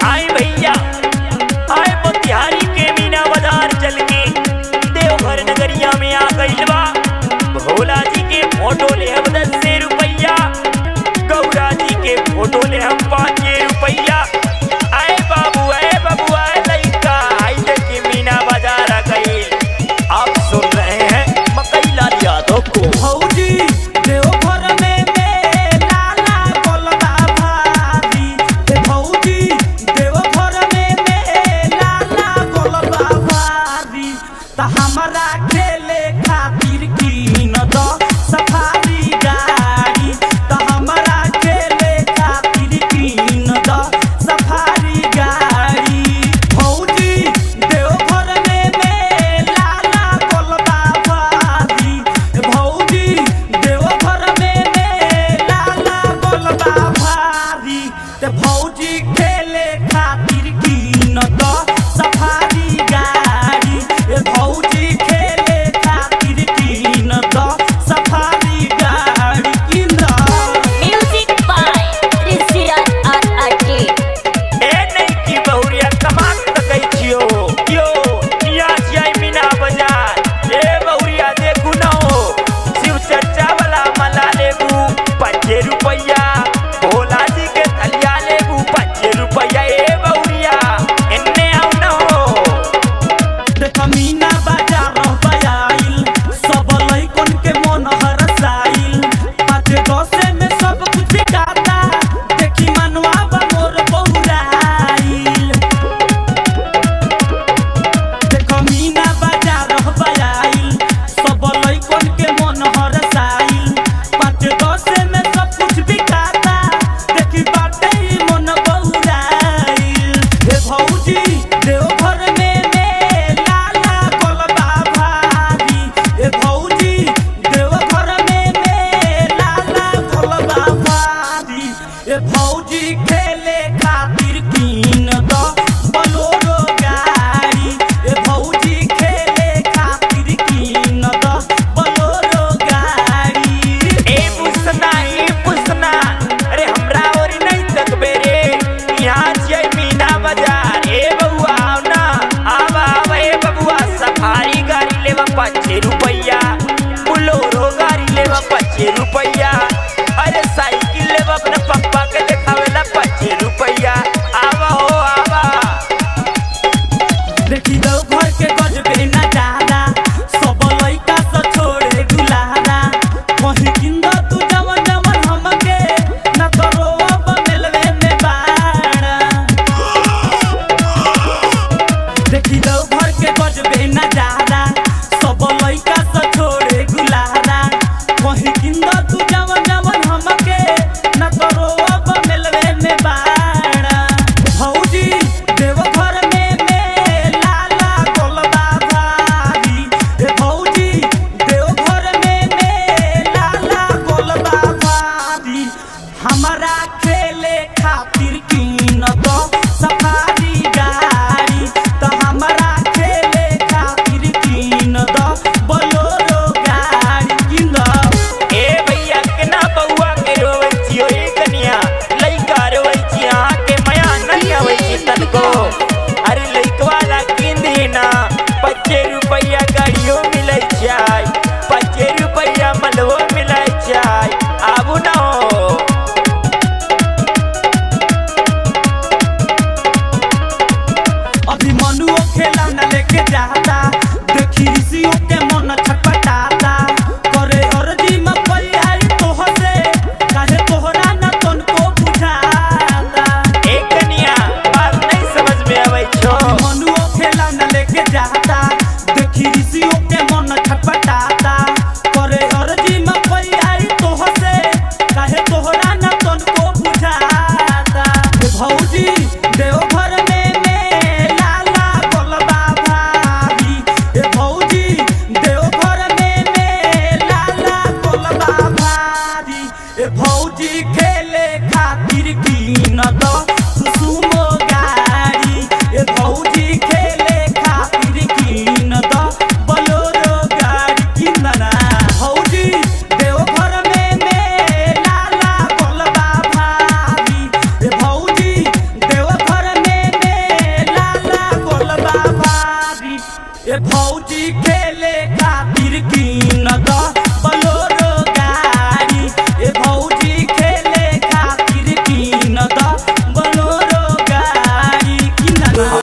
आए भैया आए मोतिहारी के मीना बाजार चल के देवघर नगरिया में आ गइल बा भोला जी के फोटो ले हम दस से रुपैया गौरा जी के फोटो ले हम पाँच रुपैया आए बाबू आए बाबू आए लइका आई देखी मीना बाजार आ गई आप सुन रहे हैं मकई लाल यादव को भौजी देवघर में मेला लागल बा भारी हे भौजी देवघर में मेला लागल बा भारी त हमरा खेले खातिर कीन द सफारी गाड़ी त हमरा खेले खातिर कीन द सफारी गाड़ी भौजी देवघर में मेला लागल बा भारी भौजी देवघर में मेला लागल बा भारी ते भौजी खेले खातिर कीन द सफारी गाड़ी ए भौजी खेले खातिर कीन द सफारी गाड़ी कीन द Music by Rizwan RRT. ए नहीं की बहुरिया कमाक तकै छियो यो यहाँ छियै मीना बाजार ए बहुरिया देखू न हो शिव चर्चा वाला मला लेबू पाँचे रुपैया भोला जी के थलिया लेबू पाँचे रुपैया ए बहुरिया एन्ने आउ न हो देख मीना बाजार बयाइल सब लइकन के मन हरसाइल पाँच दसे में सब कुछ बिकाता देखी मनवा बा मोर बहुराइल देख मीना बाजार बयाइल सब लइकन के मन हरसाइल पाँच दसे में सब कुछ बिकाता देखी बाटे ई मन बहुराइल हे भौजी देवघर में मेला लागल बा भारी हे भौजी देवघर में मेला लागल बा भारी हे भौजी खेले खातिर कीन द बोलोरो गाड़ी हे भौजी खेले खातिर कीन द बोलोरो गाड़ी ए पुसना ए पुसना अरे हमरा और नहीं तकबे रे यहाँ छियै मीना बाजार ए बबुआ आओ ना आवा आवा ए बबुआ सफारी गाड़ी लेवा पाँचे रुपैया बुलोरो गाड़ी लेवा पाँचे रुपैया अरे साइकिल लेवा अपने पप्पा के देखावेला पाँचे रुपैया आवा हो आवा देखी दो घर के गजबे नजारा सब लइका से छोड़े गुलारा वही किंद तू जवन जवन हमके न तो रोब मिलवे में बाड़ा देखी दो घर के गजबे नजारा सब लइका से छोड़े गुलारा वही किंद तू जवन जवन हमके न तो रोब मिलवे में बाड़ा भौजी देवघर में मेला लागल बा भारी ए भौजी देवघर में मेला लागल बा भारी हमरा खेले खातिर कीन द सफारी गाड़ी त हमरा खेले खातिर कीन द बोलोरो गाड़ी कीन द ए भैया केना बउआ के रोवै छियो ए कनिया लइका रोवै छी अहाँ के माया नहीं आबै छी तनको अरे लइकवा ला किंदी ना पच्चे रुपैया गाड़ियो मिलै छै पच्चे रुपैया मलवो मिलै छै आबू न हो अभी मनुओ खेला न लेके जाता देखी ऋषियों के मन छटपटाता करे अर्जी में कोई आई तोह से काहे तोहरा न तनको बुझाता ए कनिया बात नहीं समझ में आबै छो अभी मनुओ खेला न लेके जाता देखी ऋषियों के मन छटपटाता करे अर्जी में कोई आई तोह से काहे तोहरा न तनको बुझाता हे भौजी देवघर में मेला लागल बा भारी हे भौजी देवघर में मेला लागल बा भारी हे भौजी खेले खातिर कीन द सुसुमो गाड़ी हे भौजी खेले खातिर कीन द बोलोरो गाड़ी कीन ना भौजी देवघर में मेला लागल बा भारी हे भौजी देव ए भौजी खेले खातिर की